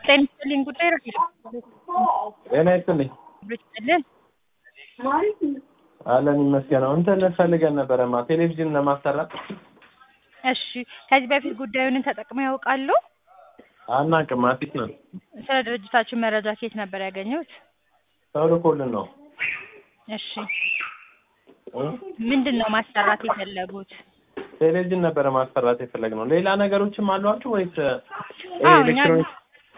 ጤና ይስጥልኝ ጉዳይ ረፊ ጤና ይስጥልኝ ብችልን አለን ይመስገነው። እንትን ፈልገን ነበረማ ቴሌቪዥን ለማሰራት እሺ ከዚህ በፊት ጉዳዩን ተጠቅመው ያውቃሉ? አናውቅም፣ አዲስ ነው። ስለ ድርጅታችን መረጃ ከየት ነበር ያገኙት? ሰው ልኮልን ነው። እሺ ምንድን ነው ማሰራት የፈለጉት? ቴሌቪዥን ነበረ ማሰራት የፈለግነው። ሌላ ነገሮችም አሏችሁ ወይስ አዎ፣ እኛ ኤሌክትሮኒክስ?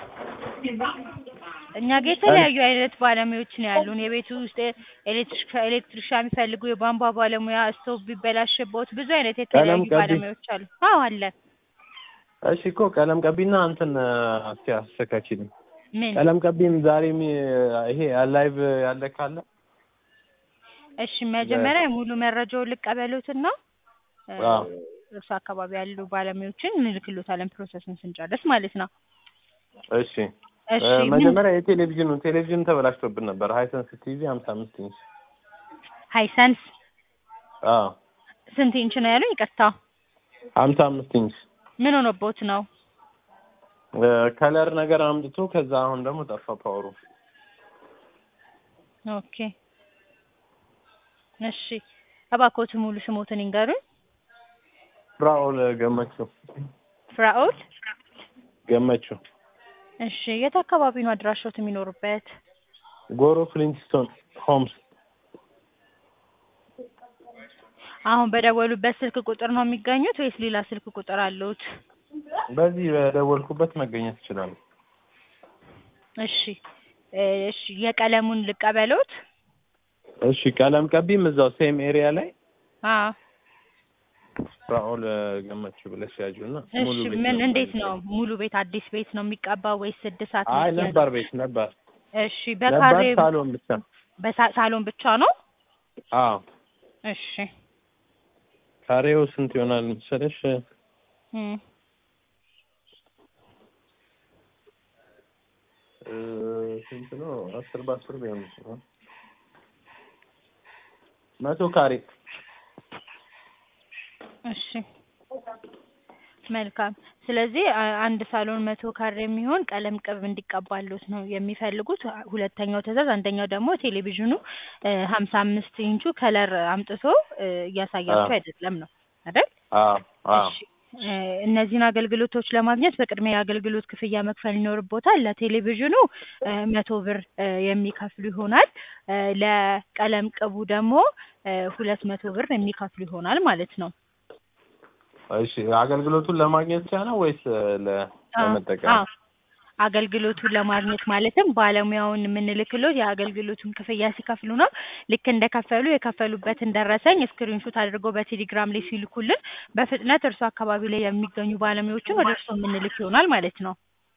እኛ ጋር የተለያዩ አይነት ባለሙያዎች ነው ያሉን። የቤት ውስጥ ኤሌክትሪክ ኤሌክትሪሻን የሚፈልጉ የቧንቧ ባለሙያ፣ ስቶቭ ቢበላሽቦት ብዙ አይነት የተለያዩ ቀለም ቀቢ? ባለሙያዎች አሉ። አዎ አለ። እሺ እኮ ቀለም ቀቢና እንትን እስኪ አስተካክልኝ። ምን ቀለም ቀቢም ዛሬም ይሄ ላይቭ ያለ ካለ እሺ መጀመሪያ ሙሉ መረጃውን ልቀበሉትና እ፣ አዎ። እርሱ አካባቢ ያሉ ባለሙያዎችን እንልክሎታለን ፕሮሰሱን ስንጨርስ ማለት ነው። እሺ እሺ እ፣ ምን መጀመሪያ የቴሌቪዥኑ ቴሌቪዥን ተበላሽቶብን ነበር። ሃይሰንስ ቲቪ ሀምሳ አምስት ኢንች ሃይሰንስ አዎ ስንት ኢንች ነው ያሉኝ? ይቅርታ ሀምሳ አምስት ኢንች ምን ሆኖቦት ነው? እ፣ ከለር ነገር አምጥቶ ከዛ አሁን ደግሞ ጠፋ ፓወሩ። ኦኬ እሺ እባክዎት ሙሉ ስሞትን ይንገሩኝ። ፍራኦል ገመችው ፍራኦል ገመችው እሺ የት አካባቢ ነው አድራሻዎት የሚኖሩበት? ጎሮ ፍሊንትስቶን ሆምስ አሁን በደወሉበት ስልክ ቁጥር ነው የሚገኙት ወይስ ሌላ ስልክ ቁጥር አለዎት? በዚህ በደወልኩበት መገኘት ይችላሉ። እሺ እ፣ እሺ የቀለሙን ልቀበሎት? እሺ ቀለም ቀቢም እዛው ሴም ኤሪያ ላይ አዎ ፍራኦል ገመችው ብለሽ ያዡና ሙሉ እሺ ቤት ምን ነበር እንዴት ነው የሚሰራው። ሙሉ ቤት አዲስ ቤት ነው የሚቀባው ወይስ ስድሳት አይ ነው? ነባር ቤት ነበር እሺ ነባር በካሬ ሳሎን ብቻ በሳ- ሳሎን ብቻ ነው? አዎ እሺ ካሬው ስንት ይሆናል መሰለሽ እም፣ እ፣ ስንት ነው አስር በአስር ቢሆን ይችላል መቶ ካሬ እሺ መልካም። ስለዚህ አ- አንድ ሳሎን መቶ ካሬ የሚሆን ቀለም ቅብ እንዲቀባሉት ነው የሚፈልጉት። ሁለተኛው ትዕዛዝ፣ አንደኛው ደግሞ ቴሌቪዥኑ ሀምሳ አምስት ኢንቹ ከለር አምጥቶ እ፣ እያሳያችሁ አዎ። አይደለም ነው አይደል? አዎ አዎ እሺ እ፣ እነዚህን አገልግሎቶች ለማግኘት በቅድሚያ የአገልግሎት ክፍያ መክፈል ይኖርቦታል። ለቴሌቪዥኑ እ፣ መቶ ብር እ፣ የሚከፍሉ ይሆናል። እ፣ ለቀለም ቅቡ ደግሞ እ፣ ሁለት መቶ ብር የሚከፍሉ ይሆናል ማለት ነው። እሺ አገልግሎቱን ለማግኘት ብቻ ነው ወይስ ለ- አዎ ለመጠቀም አዎ አገልግሎቱን ለማግኘት ማለትም ባለሙያውን የምንልክሎት የአገልግሎቱን ክፍያ ሲከፍሉ ነው። ልክ እንደከፈሉ የከፈሉበትን ደረሰኝ ስክሪንሾት አድርገው በቴሌግራም ላይ ሲልኩልን በፍጥነት እርሱ አካባቢ ላይ የሚገኙ ባለሙያዎችን ወደ እርሱ የምንልክ ይሆናል ማለት ነው።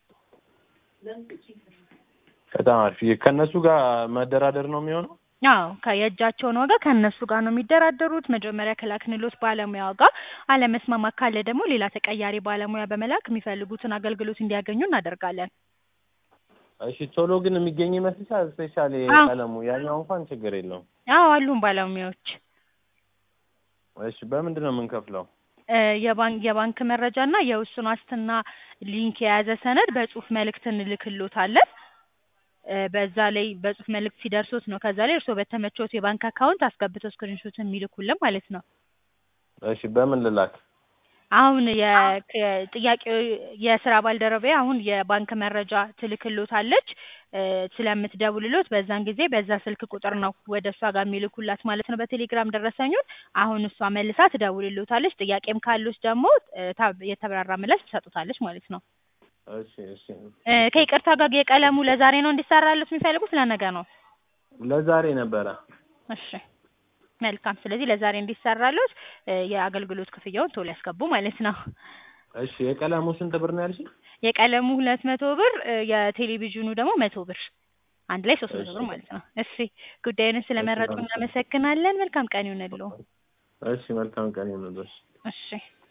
በጣም አሪፍ ከእነሱ ጋር መደራደር ነው የሚሆነው አዎ ከየእጃቸውን ዋጋ ከእነሱ ጋር ነው የሚደራደሩት። መጀመሪያ ከላክንሎት ባለሙያ ጋር አለመስማማት ካለ ደግሞ ሌላ ተቀያሪ ባለሙያ በመላክ የሚፈልጉትን አገልግሎት እንዲያገኙ እናደርጋለን። እሺ ቶሎ ግን የሚገኝ ይመስልሻል ስፔሻሊ አዎ። ቀለሙ ያኛው እንኳን ችግር የለውም አዎ አሉን ባለሙያዎች እሺ በምንድን ነው የምንከፍለው እ፣ የባንክ የባንክ መረጃ እና የውስን ዋስትና ሊንክ የያዘ ሰነድ በጽሁፍ መልእክት እንልክሎታለን። እ፣ በዛ ላይ በጽሁፍ መልእክት ሲደርሶት ነው ከዛ ላይ እርስዎ በተመቾት የባንክ አካውንት አስገብተው ስክሪንሾት የሚልኩልን ማለት ነው። እሺ በምን ልላክ አሁን የ- ከ- ጥያቄው የስራ ባልደረባዬ አሁን የባንክ መረጃ ትልክሎታለች እ፣ ስለምትደውልሎት በዛን ጊዜ በዛ ስልክ ቁጥር ነው ወደ እሷ ጋር የሚልኩላት ማለት ነው። በቴሌግራም ደረሰኙን አሁን እሷ መልሳ ትደውልሎታለች። ጥያቄም ካሉት ደግሞ እ፣ ታ- የተብራራ ምላሽ ትሰጡታለች ማለት ነው። እሺ እሺ እ፣ ከይቅርታ ጋር የቀለሙ ለዛሬ ነው እንዲሰራሉት የሚፈልጉት ለነገ ነው? ለዛሬ ነበረ እሺ መልካም። ስለዚህ ለዛሬ እንዲሰራሉት እ፣ የአገልግሎት ክፍያውን ቶሎ ያስገቡ ማለት ነው። እሺ የቀለሙ ስንት ብር ነው ያልሽኝ የቀለሙ ሁለት መቶ ብር እ፣ የቴሌቪዥኑ ደግሞ መቶ ብር አንድ ላይ ሶስት መቶ ብር እሺ። ማለት ነው። እሺ ጉዳዩን ስለመረጡ እሺ፣ እናመሰግናለን። መልካም ቀን ይሁንልዎ። እሺ መልካም ቀን ይሁንልሽ እሺ